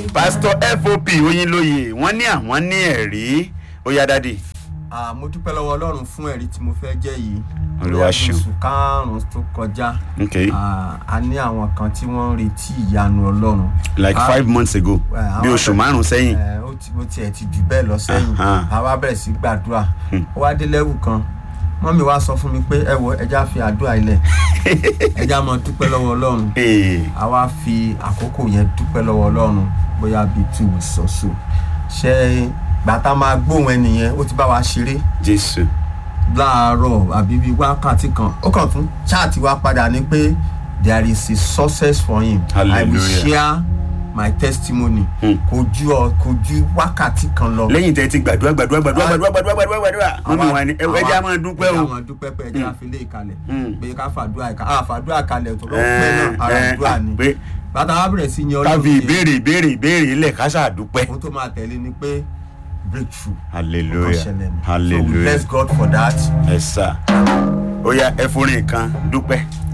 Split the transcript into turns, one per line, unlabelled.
pásítọ̀ fop oyinlóye wọ́n ní àwọn ní ẹ̀rí ó yá dádì
Ah, mo dúpẹ́ lọ́wọ́ ọlọ́run fún ẹ̀rí tí mo fẹ́ jẹ́ yìí
Olúwa
Bóyá bí
ṣeun.
oṣù karùn-ún tó kọjá
ok
ah, a ní àwọn kan tí wọ́n ń retí ìyanu ọlọ́run
like
Ah,
five months ago
eh,
bí
àwọn
oṣù
abẹ-
márùn sẹ́yìn
eh, ó ti- ó tiẹ̀ ti jù bẹ́ẹ̀ lọ sẹ́yìn
Aha.
a wá bẹ̀rẹ̀ sí gbàdúrà
Hmm.
ó wá dé lẹ́wù kan mọ́mí wa sọ fún mi pé ẹ wo ẹja fi àdúrà ilẹ̀ ẹja mọ dúpẹ́ lọ́wọ́ ọlọ́run
Ee,
a wá fi àkókò yẹn dúpẹ́ lọ́wọ́ ọlọ́run bóyá bíi two weeks or so ṣe gbàtà máa gbóhùn ẹnìyẹn ó ti bá wa ṣeré
jésù
láàárọ̀ àbí bíi wákàtí kan ó kàn tún chaati wá padà ní pé there is a success for him i will
Hallelujah.
share my testimony
Hmm.
kò ju ọ kò ju wákàtí kan lọ.
lẹ́yìn tẹ́ ti gbàdúrà gbàdúrà gbàdúrà gbàdúrà gbàdúrà gbàdúrà gbàdúrà mọ́mí wa ni ẹ ẹ jẹ́ a máa dúpẹ́
ẹja
o
máa dúpẹ́ pé ẹja fi lé ìkalẹ̀
Hmm.
pé ká fàdúrà ìka ah fàdúrà kalẹ̀ tó lọ́wọ́
Eh,
pẹ́ náà ara
eh,
àdúrà ni
pé
bàtà wa bẹ̀rẹ̀ sí yan
ká fi
yẹn,
ìbéèrè ìbéèrè ìbéèrè ilẹ̀ ká ṣàdúpẹ́
ohun tó máa tẹ̀lé ni pé breakthrough ó kàn
hallelujah
ṣẹlẹ̀ ni so we
hallelujah
bless God for that
ẹ sà ó yá ẹ forin kan dúpẹ́